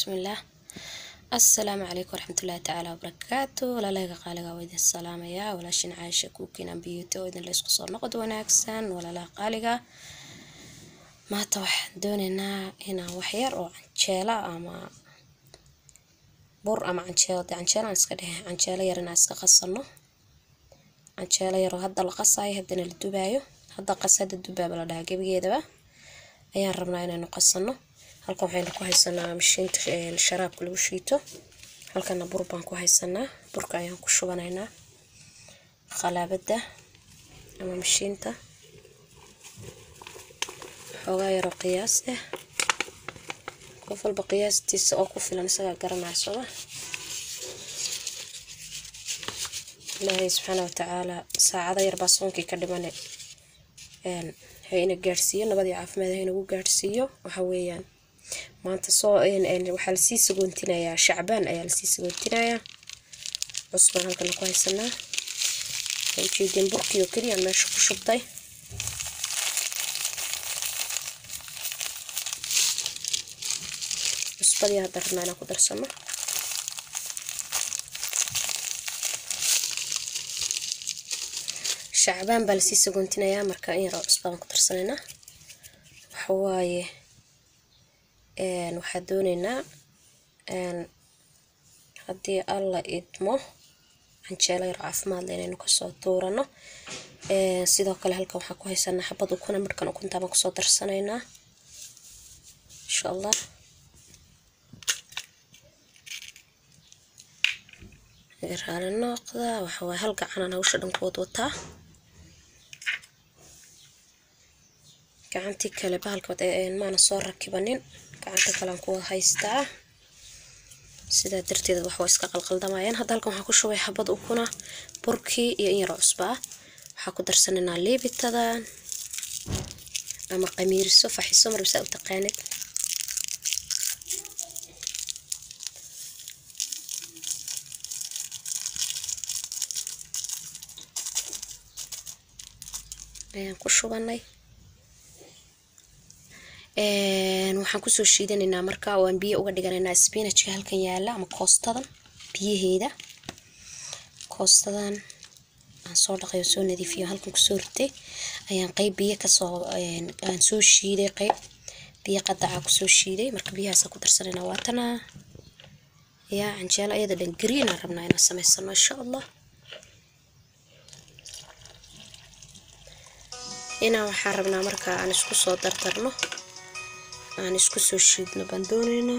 bismillaah assalaamu calaykum waraxmatullaahi tacaala wabarakaatu walaalahayga qaaliga waa idin salaamayaa walaashin caasha kuukin ambiyuuto oo idin laysku soo noqod wanaagsan walaalaha qaaliga maanta waxaan doonaynaa inaan waxyar oo canjeela ama bur ama canjeelo dee canjeelaan iska dhehe canjeelo yar inaan iska qasano canjeelo yaroo hadda la qasaayo haddana la dubaayo hadda qas hadda dubaaba la dhahaa gebigeedaba ayaan rabnaa inaynu qasano halkan waxaynu ku haysanaa mashiinta sharaabka lagu shiito halkana bur baan ku haysanaa burka ayaan ku shubanaynaa khalaabada ama mashiinta xoogaa yaroo qiyaas ah qof walba qiyaastiisa oo ku filan isagaa garanaya sooma ilaahay subxaana watacaala saacado yarbaa soonkii ka dhimane hayna gaadhsiiyo nabadii caafimaad haynagu gaadhsiiyo waxa weeyaan maanta soo waxaa lasii sagoontinayaa shacbaan ayaa lasii sagoontinayaa cusbaan halkana ku haysanaa ujeedin burkii oo keliya meesha ku shubtay cusbadii hadda rabnaa inaan ku darsano shacbaan baa lasii sagoontinayaa marka in yaroo cusbadaan ku darsanaynaa waxawaaye waxaa dooneynaa haddii alla idmo canjeelo yar caafimaad le inaynu kasoo tuurano sidoo kale halkan waxaa ku haysanaa xabad ukuna marhkan ukuntaa baan kusoo darsanaynaa insha allah raali noqda waxawaaye hal gacanaan hawsha dhankood wataa gacantii kale bahalka maana soo rakibanin gacanta kalean kuwa haystaa sidaa darteed wax waa iska qalqaldamayaan hadda halkan waxaa ku shubay xabad ukuna burkii iyo in yaroo cusbaa waxaa ku darsanaynaa liibitadan ama qamiiriso faxiso marbisaa u taqaanid ayaan ku shubanay waxaan kusoo shiidanaynaa marka waan biyo uga dhiganaynaa spinajka halkan yaala ama koostadan biyaheeda koostadan aan soo dhaqay oo soo nadiifiyo halkan kusoo ritay ayaan qeyb biyo kasoo aan soo shiiday qeyb biyo qadaca kusoo shiiday marka biyahaasa ku darsanaynaa waatana yaa canjeelo ayada dhan greenaan rabnaa inaan samaysano insha allah inaan waxaan rabnaa marka aan isku soo dardarno aan isku soo shiidno baan dooneynaa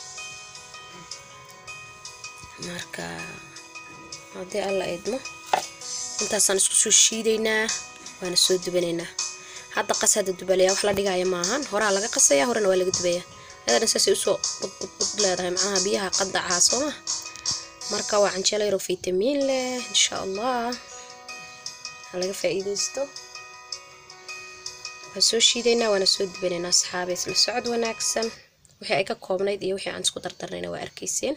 marka haddii alla idmo intaasaan isku soo shiidaynaa waana soo dubanaynaa hadda qas hadda dubalaya wax la dhigaya maahan horaa laga qasaya horena waa laga dubaya ayadan saasay usoo budbudbud leedahay macnaha biyaha qadaca sooma marka waa canjeelo yaroo fitamiin leh insha allah ha laga faa'iidaysto waan soo shiidaynaa waana soo dubanaynaa asxaabe isla socod wanaagsan wixii ay ka koobnayd iyo wixii aan isku dardarnayna waa arkayseen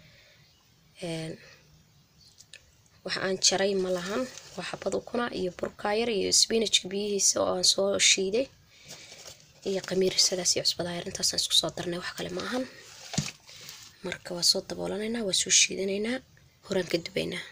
wax aan jaray ma lahan waa xabad ukuna iyo burkaayar iyo spinajka biyihiisa oo aan soo shiiday iyo qamiirisadaas iyo cusbadaayar intaasaan isku soo darnay wax kale ma ahan marka waa soo daboolanaynaa waa soo shiidanaynaa horaan ka dubaynaa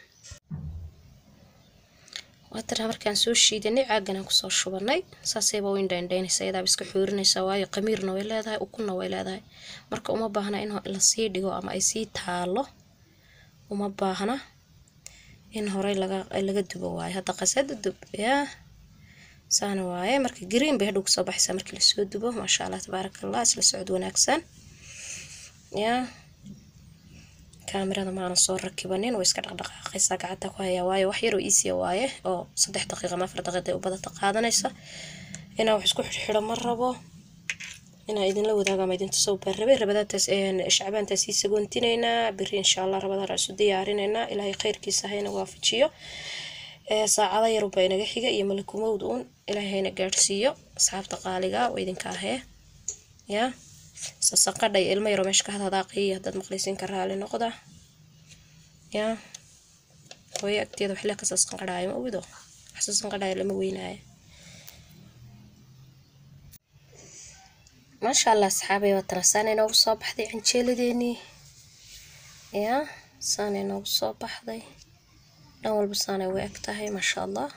waatana markaan soo shiidanay caaganaan kusoo shubanay saasayba u indhaindhaynaysa iyadaaba iska xoorinaysa waayo qamiirna way leedahay ukunna way leedahay marka uma baahna in lasii dhigo ama ay sii taalo uma baahna in horey laga laga dubo waayo hadda qasada dub yaa saana waaye marka green bay hadhow kasoo baxaysaa markii lasoo dubo maasha allah tabaaraka allah isla socod wanaagsan yaa kaamirada maana soo rakibanin way iska dhaqdhaqaaqaysaa gacanta ku hayaa waayo wax yaroo iisiya waaye oo saddex daqiiqa ama afar daqiiqa u badata qaadanaysa inaa wax isku xidhxidho ma rabo inaa idinla wadaago ama idin tusow baan rabay rabadaantaas shacbaantaas sii sagoontinaynaa beri insha allah rabadaan isu diyaarinaynaa ilaahay khayrkiisa hayna waafajiyo saacado yarubaa inaga xiga iyo malakumowd uun ilaahay hayna gaadhsiiyo asxaabta qaaliga waa idinka ahee yaa sasaqadhay ilmo yaroo meesha ka hadhadaaqiyo haddaad maqlaysiin ka raali noqda yaa hooyo agteeda waxle ka sasqanqadhaayo ma ogido wax sasqanqadhaayo lama weynaayo maasha allah asxaabay waatana saanay noogu soo baxday canjeeladeenii yaa saanay noogu soo baxday dhan walba saanay u eg tahay maasha allah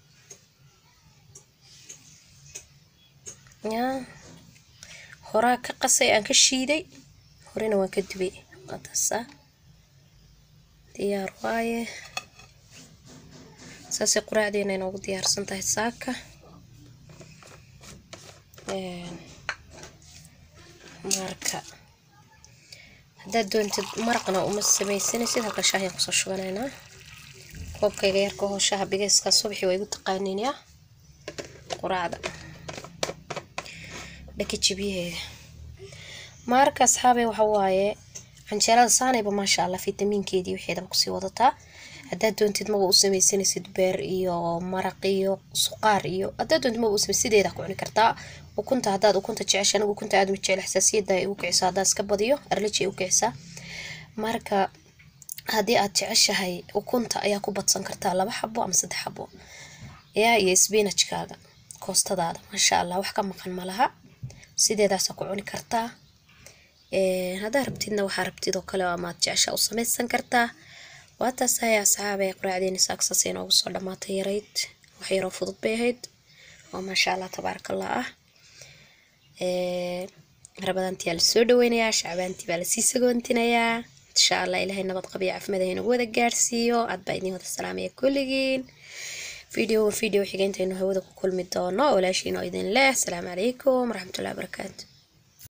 yaa horaa ka qasay aan ka shiiday horena waan ka dubay waataasaa diyaar waaye saasay quraacdeena inoogu diyaarsan tahay saaka marka haddaad doontid maraqna uma samaysanaysid halka shaahiyaan kusoo shubanaynaa koobkayga yarka hoo shaaha bigeyskaa subaxii waa igu taqaaniin yaa quraacda dhaka jibiyaheeda marka asxaabay waxa waaye canjeelada saanayba maasha allah fitamiinkeedii waxeedaba kusii wadataa haddaad doontid maba u samaysanaysid beer iyo maraq iyo suqaar iyo haddaad doontid maba u samay sideeda ku cuni kartaa ukunta haddaad ukunta jecesha anigu ukunta aad ma jecel xasaasiyadda ay ugu kicisaa haddaad iska badiyo arlaji ay u kicisaa marka haddii aad jeceshahay ukunta ayaa ku badsan kartaa laba xabo ama saddex xabo yaa iyo sbinajkaaga koostadaada maasha allah wax ka maqan ma laha sideedaasaa ku cuni kartaa haddaa rabtidna waxaa rabtid oo kale amaad jecesha u samaysan kartaa waa taas hay asxaabay quraacdeeni saaksas inoogu soo dhammaatay yarayd wax yaroo fudud bay ahayd oo maasha allah tabaarakallah ah rabadaantiyaa lasoo dhaweynayaa shacbaantii baa lasii sagoontinayaa insha allah ilaahay nabad qabiyo caafimaad haynagu wada gaarsiiyo aad baa idin wada salaamaya kulligiin video video xigeynta aynu hawada ku kulmi doono walaashiin oo idin leh asalaamu calaykum waraxmatullahi wabarakaatu